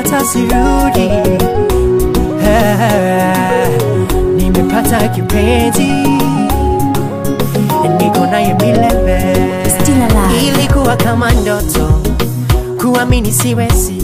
nimempata sirudi Ah, nimepata kipenzi niko naye milele Still alive. ilikuwa kama ndoto kuamini siwezi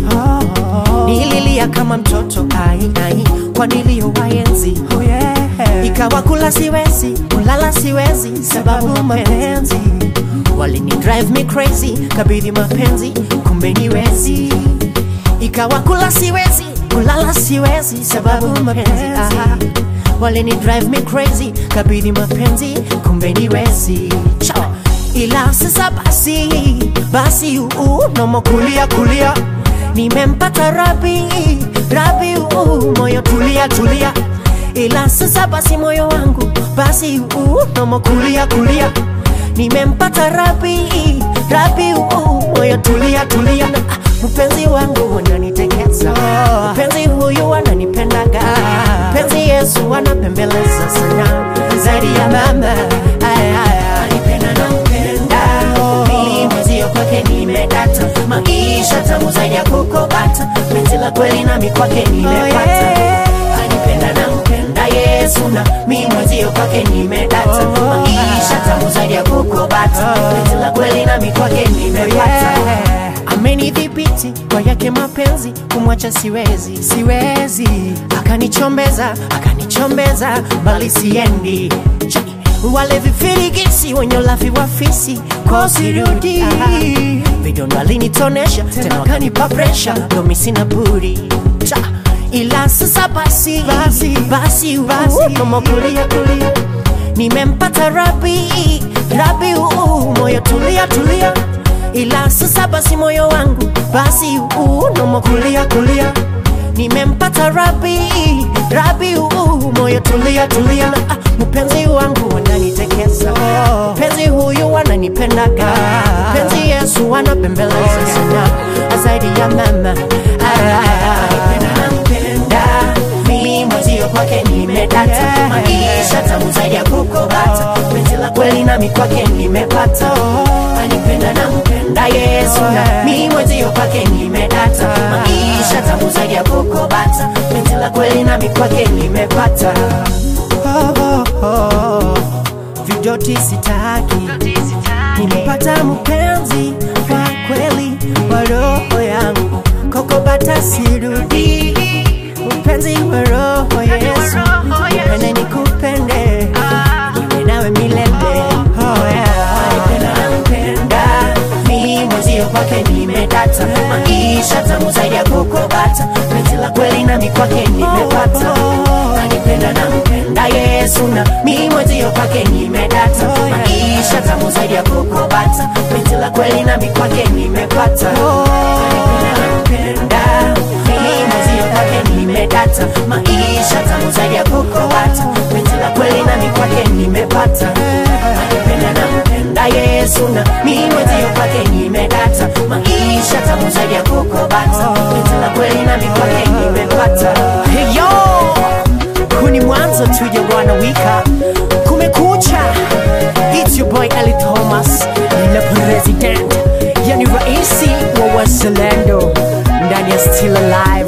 nililia kama mtoto ai ai kwa niliyowaenzi oh yeah. ikawa kula siwezi kulala siwezi sababu mapenzi walini drive me crazy kabidhi mapenzi kumbe niwezi ikawa kula siwezi kulala siwezi sababu mapenzi ah. walini drive me crazy kabidhi mapenzi kumbe niwezi Cha. ila sasa basi basi uu nomo kulia kulia nimempata rabi rabi uu moyo tulia tulia ila sasa basi moyo wangu basi uu nomo kulia kulia nimempata rabi rabi uu moyo tulia tulia Ah, mpenzi wangu unanitekeza mpenzi huyu ananipendaga mpenzi yesu anapembeleza sana zaidi ya mama Ay, ay, ay. anipenda na mpenda mimi mwezio kwake nimedata maisha tamu zaidi ya kukobata penzi la kweli nami kwake nimepata anipenda na mpenda yesu na mi mwezio kwake nimedata maisha tamu zaidi ya kukobata penzi la kweli nami kwake nimepata amenidhibiti kwa yake mapenzi kumwacha siwezi siwezi akanichombeza akanichombeza bali siendi Cha- wale vifirigisi wenye ulafi wa fisi kosirudi vidondo alinitonesha tena wakanipa presha domi sina budi Cha, ila sasa basi basi basi basi mama kulia kulia nimempata rabi rabi uu moyo tulia tulia ila sasa basi moyo wangu basi uu nomo kulia kulia nimempata rabi rabi uu moyo tulia tulia na ah, mpenzi wangu ananitekeza mpenzi huyu ananipendaga mpenzi yesu anapembeleza sana zaidi ya mama nampenda mimi mwezio kwake nimedata maisha tamu zaidi ya kukobata penzi la kweli nami kwake nimepata anipenda nampenda yesu na mimi mwezio kwake nimedata maisha tamu zaidi ya kukobata penzi la kweli nami kwake nimepata oh, oh, oh. vidoti sitaki nimepata mpenzi wa kweli wa roho yangu kokobata sirudi mpenzi wa roho yesu nipende nikupende niwe nawe milele oh, yeah. Anipenda nampenda mimi mwezio kwake nimedata maisha tamu zaidi ya kukobata penzi la kweli nami kwake nimepata anipenda nampenda yesu na mimi mwezio kwake nimedata maisha tamu zaidi ya kukobata penzi la kweli nami kwake nimepata anipenda nampenda mimi mwezio kwake nimedata maisha tamu zaidi ya kukobata penzi la kweli nami kwake nimepata anipenda nampenda yesu na mimi mwezio kwake nimedata maisha tamu zaidi ya kukobata penzi la kweli nami kwake nimepata hey, yo huu ni mwanzo tuja bwana wika kumekucha It's your boy Ali Thomas na president yani raisi wa wazalendo ndani ya still alive